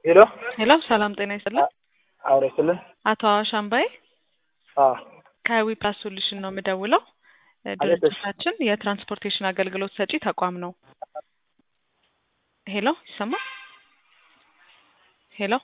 ሄሎ ሄሎ ሰላም ጤና ይስጥልን። አውሬ ስልን አቶ አዋሽ አምባዬ ከዊፕላስ ሶሉሽን ነው የምደውለው። ድርጅታችን የትራንስፖርቴሽን አገልግሎት ሰጪ ተቋም ነው። ሄሎ ይሰማል? ሄሎ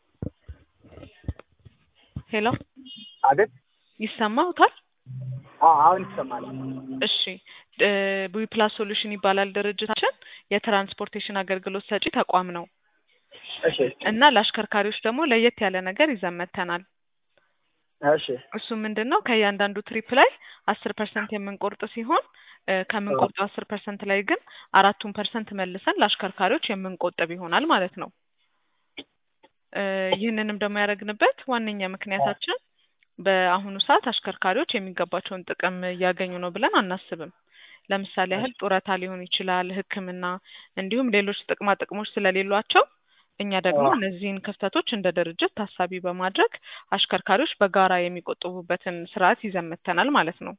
ሄሎ አቤት። ይሰማውታል? አሁን ይሰማል። እሺ ዊፕላስ ሶሉሽን ይባላል ድርጅታችን። የትራንስፖርቴሽን አገልግሎት ሰጪ ተቋም ነው እሺ እና ለአሽከርካሪዎች ደግሞ ለየት ያለ ነገር ይዘን መጥተናል። እሺ እሱ ምንድን ነው ከእያንዳንዱ ትሪፕ ላይ አስር ፐርሰንት የምንቆርጥ ሲሆን እ ከምንቆርጠው አስር ፐርሰንት ላይ ግን አራቱን ፐርሰንት መልሰን ለአሽከርካሪዎች የምንቆጥብ ይሆናል ማለት ነው። እ ይህንንም ደግሞ ያደረግንበት ዋነኛ ምክንያታችን በአሁኑ ሰዓት አሽከርካሪዎች የሚገባቸውን ጥቅም እያገኙ ነው ብለን አናስብም። ለምሳሌ ያህል ጡረታ ሊሆን ይችላል፣ ሕክምና እንዲሁም ሌሎች ጥቅማ ጥቅሞች ስለሌሏቸው እኛ ደግሞ አዎ። እነዚህን ክፍተቶች እንደ ድርጅት ታሳቢ በማድረግ አሽከርካሪዎች በጋራ የሚቆጥቡበትን ስርዓት ይዘን መጥተናል ማለት ነው።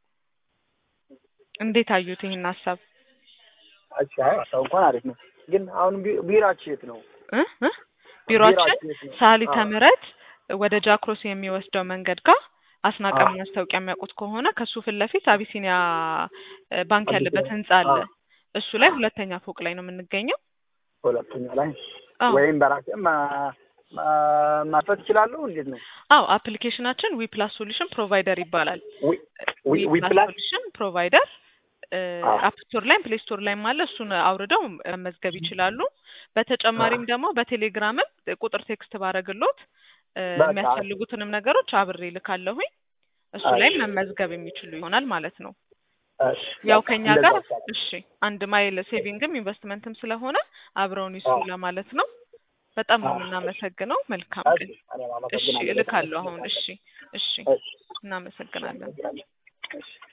እንዴት አዩት ይህን ሀሳብ? እሺ አይ ሀሳቡ እንኳን አሪፍ ነው። ግን አሁን ቢ- ቢራችሁ የት ነው? እ እ ቢሮአችን ቢራችሁ የት ነው? ሳሊተ አዎ። ምሕረት ወደ ጃክሮስ የሚወስደው መንገድ ጋር አስናቀ አዎ። ማስታወቂያ የሚያውቁት ከሆነ ከሱ ፊት ለፊት አቢሲኒያ እ ባንክ አቢሲኒያ፣ ያለበት ህንጻ አለ። አዎ። እሱ ላይ ሁለተኛ ፎቅ ላይ ነው የምንገኘው። ሁለተኛ ላይ አዎ ወይም በራሴ ማ- ማ- ማጥፋት እችላለሁ። እንዴት ነው? አዎ አፕሊኬሽናችን ዊ ፕላስ ሶሉሽን ፕሮቫይደር ይባላል። ዊ- ዊ- ዊ ፕላስ ፕላስ ሶሉሽን ፕሮቫይደር አዎ። አፕ ስቶር ላይም ፕሌይ ስቶር ላይም አለ። እሱን አውርደው መመዝገብ ይችላሉ። በተጨማሪም ደግሞ በቴሌግራምም ቁጥር ቴክስት ባረግሎት እ በቃ የሚያስፈልጉትንም ነገሮች አብሬ ልካለሁኝ። እሱ እሺ ላይም መመዝገብ የሚችሉ ይሆናል ማለት ነው። እሺ ያው በቃ ከኛ እንደዛ ጋር ይቻላል። እሺ አንድ ማይል ሴቪንግም ኢንቨስትመንትም ስለሆነ አብረውን ይስሩ አዎ። ለማለት ነው። በጣም ነው አዎ። የምናመሰግነው። መልካም እሺ ቀን። እኔም እሺ አመሰግናለሁ። እልካለሁ አሁን። እሺ እሺ እሺ እናመሰግናለን። አመሰግናለሁ። እሺ